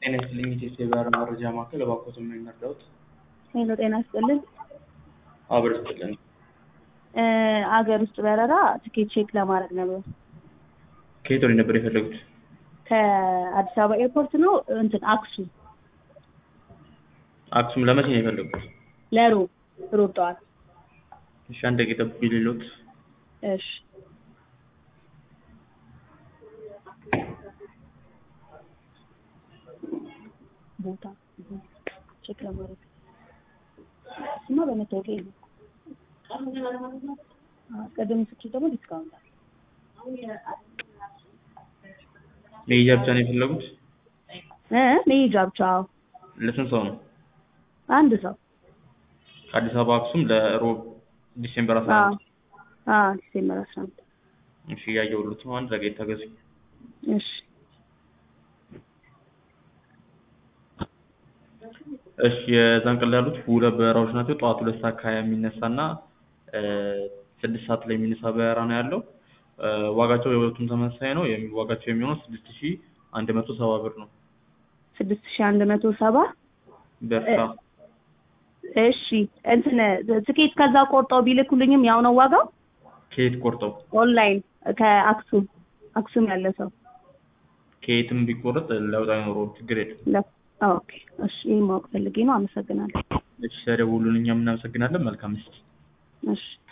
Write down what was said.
ጤና ይስጥልኝ የኢትዮ የበረራ መረጃ ማዕከል እባክዎት ምን ይርዳዎት? ሄሎ ጤና ይስጥልን። አብሮ ይስጥልን። እ አገር ውስጥ በረራ ትኬት ቼክ ለማድረግ ነበር። ከየት ወዴት ነበር የፈለጉት? ከአዲስ አበባ ኤርፖርት ነው እንትን አክሱም አክሱም ለመቼ ነው የፈለጉት? ለሮብ ሮብ ጠዋት። እሺ አንድ ደቂቃ ይጠብቁኝ ልሎት። እሺ ቦታ ቼክ ለማድረግ እሱማ በመታወቂያ ነው። ቀደም ስትል ደግሞ ዲስካውንት አለ። መሄጃ ብቻ ነው የፈለጉት? እ መሄጃ ብቻ አዎ። ለስንት ሰው ነው? አንድ ሰው ከአዲስ አበባ አክሱም ለሮብ ዲሴምበር አስራ አዎ አንድ አዎ ዲሴምበር አስራ አንድ እሺ እያየሁሎት ነው። አንድ ደቂቃ ይታገሱኝ። እሺ እሺ የዛን ቀን ላይ ያሉት ሁለት በረራዎች ናቸው። ጠዋት ሁለት ሰዓት ከሀያ የሚነሳ እና እ ስድስት ሰዓት ላይ የሚነሳ በረራ ነው ያለው። እ ዋጋቸው የሁለቱም ተመሳሳይ ነው። የሚ- ዋጋቸው የሚሆነው ስድስት ሺህ አንድ መቶ ሰባ ብር ነው። ስድስት ሺህ አንድ መቶ ሰባ በርታ እሺ እንትን ትኬት ከዛ ቆርጠው ቢልኩልኝም ያው ነው ዋጋው? ከየት ቆርጠው ኦንላይን ከአክሱም አክሱም ያለ ሰው ከየትም ቢቆረጥ ለውጥ አይኖረውም። ችግር የለም። ለ- ኦኬ እሺ ይሄን ማወቅ ፈልጌ ነው። አመሰግናለሁ። እሺ ስለደወሉልን እኛም እናመሰግናለን። መልካም ምሽት። እሺ